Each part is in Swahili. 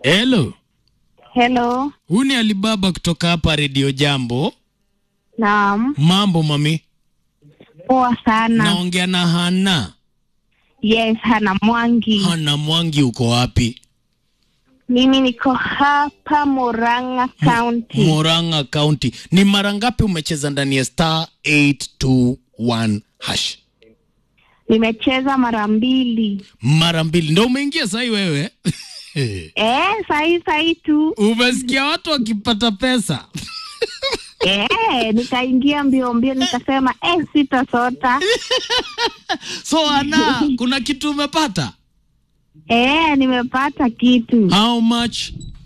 Hello. Hello. Huyu ni Alibaba kutoka hapa Radio Jambo. Naam. Mambo mami. Poa sana. Naongea na Hana. Yes, Hana Mwangi. Hana Mwangi uko wapi? Mimi niko hapa Murang'a County. Murang'a County. Ni mara ngapi umecheza ndani ya star 821 hash? Nimecheza mara mbili. Mara mbili. Ndio umeingia sahi wewe? Eh, sahi sahi tu. Umesikia watu wakipata pesa? Eh, nikaingia mbio mbio nikasema eh, sitasota. So Hana, kuna kitu umepata? Eh, nimepata kitu How much?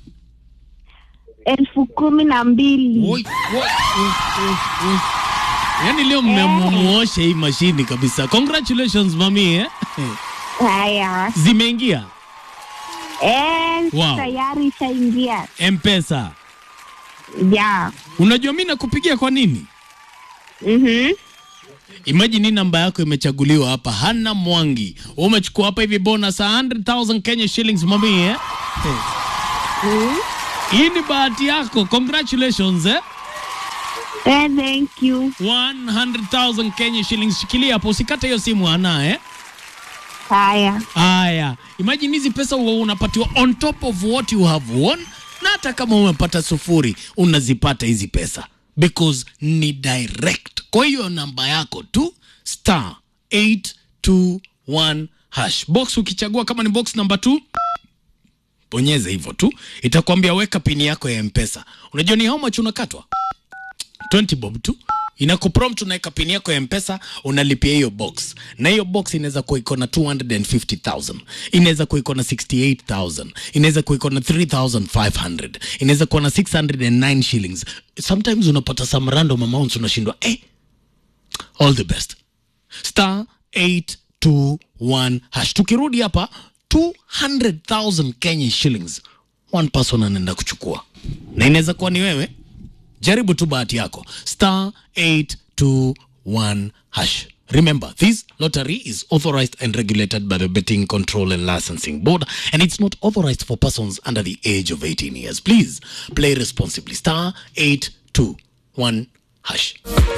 elfu kumi na mbili. Oi, oi, oi, oi, oi. Yaani leo mmemuosha hii mashini kabisa. Congratulations mami eh? Haya. Zimeingia Eh, Wow. tayari ishaingia. M-Pesa. Ya. Unajua mimi nakupigia kwa nini? Mhm. Imagine hii namba yako imechaguliwa hapa, Hana Mwangi. Wewe Umechukua hapa hivi bonus 100,000 Kenya shillings mami eh? Mm. Hii ni bahati yako. Congratulations eh? Eh, thank you. 100,000 Kenya shillings. Shikilia hapo usikate hiyo simu Hana eh? Haya. Haya, imagine hizi pesa huwa unapatiwa on top of what you have won, na hata kama umepata sufuri unazipata hizi pesa because ni direct. Kwa hiyo namba yako tu star 821 hash box, ukichagua kama ni box number 2 bonyeza hivyo tu, itakwambia weka pini yako ya mpesa. Unajua ni how much unakatwa? 20 bob tu inakuprompt unaweka pini yako ya mpesa unalipia hiyo box na hiyo box inaweza kuwa iko na 250000 inaweza kuwa iko na 68000 inaweza kuwa iko na 3500 inaweza kuwa na 609 shillings sometimes unapata some random amounts unashindwa eh all the best star 821 hash tukirudi hapa 200000 kenya shillings one person anaenda kuchukua na inaweza kuwa ni wewe jaribu tu bahati yako star 821 hash remember this lottery is authorized and regulated by the betting control and licensing board and it's not authorized for persons under the age of 18 years please play responsibly star 821 hash